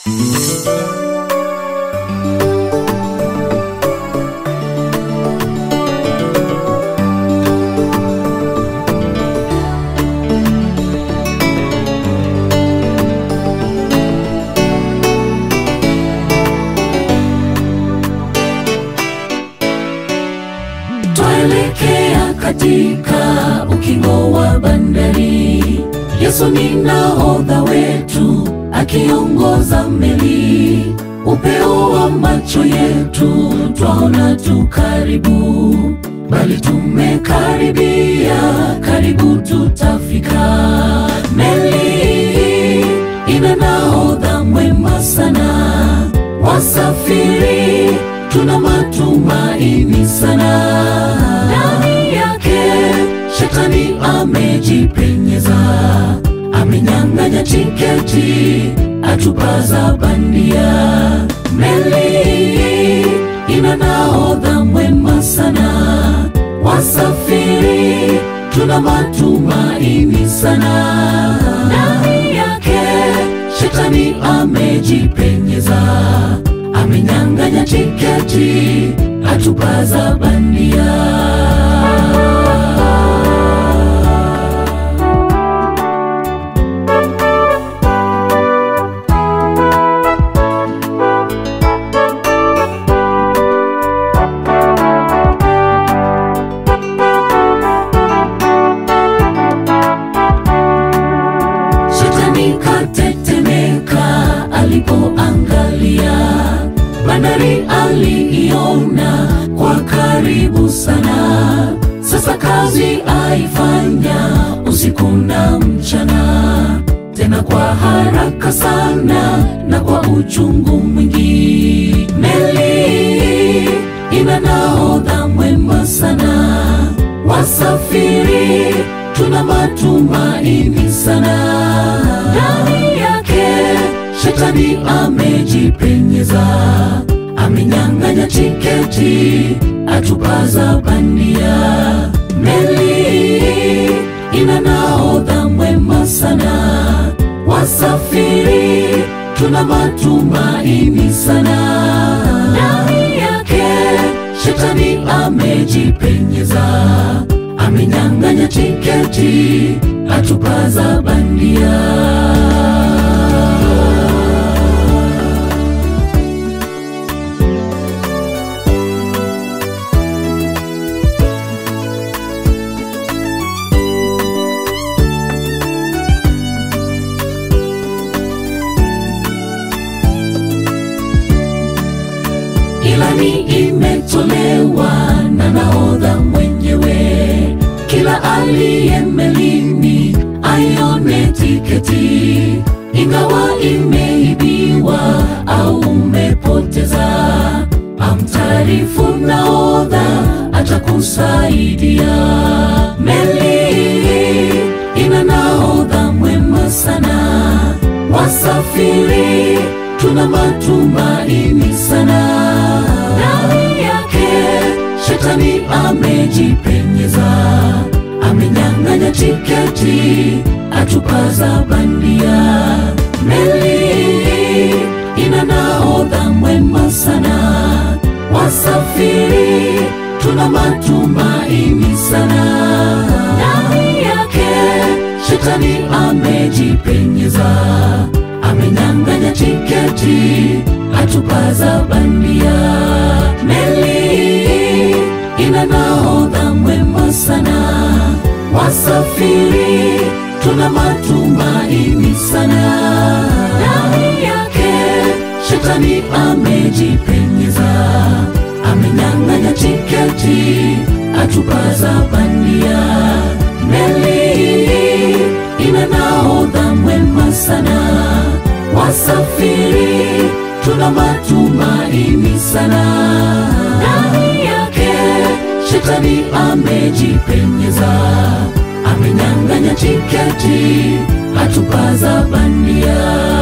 Twaelekea katika ukingo wa bandari. Yesu ni nahodha wetu akiongoza meli. Upeo wa macho yetu twaona tu karibu, bali tumekaribia, karibu tutafika. Meli ina nahodha mwema sana, wasafiri tuna matumaini sana. Ndani yake shetani amejipenyeza, amenyang'anya tiketi, atupaza bandia. Meli ina nahodha mwema sana, wasafiri tuna matumaini sana. Ndani yake shetani amejipenyeza, amenyang'anya tiketi, atupaza bandia. Shetani katetemeka alipoangalia bandari, aliiona kwa karibu sana. Sasa kazi aifanya usiku na mchana, tena kwa haraka sana na kwa uchungu mwingi. Meli ina nahodha mwema sana, wasafiri tuna matumaini sana. Ndani yake shetani amejipenyeza, amenyang'anya tiketi, atupaza bandia. Meli ina nahodha mwema sana, wasafiri tuna matumaini sana. Ndani yake shetani amejipenyeza, amenyang'anya tiketi, atupaza bandia. Ilani imetolewa na nahodha mwenyewe, kila aliye melini aione tiketi, ingawa imeibiwa au umepoteza, amtaarifu nahodha atakusaidia. Meli ina nahodha mwema sana, wasafiri tuna matumaini sana. Ndani yake shetani amejipenyeza, amenyang'anya tiketi, atupaza bandia. Meli ina nahodha mwema sana, wasafiri tuna matumaini sana. Ndani yake shetani amejipenyeza, amenyang'anya tiketi, atupaza bandia. Meli ina nahodha mwema sana, wasafiri tuna matumaini sana. Ndani yake shetani amejipenyeza, amenyang'anya tiketi, atupaza bandia. Meli ina nahodha mwema sana, wasafiri tuna matumaini sana. Ndani yake shetani amejipenyeza, amenyang'anya tiketi, atupaza bandia.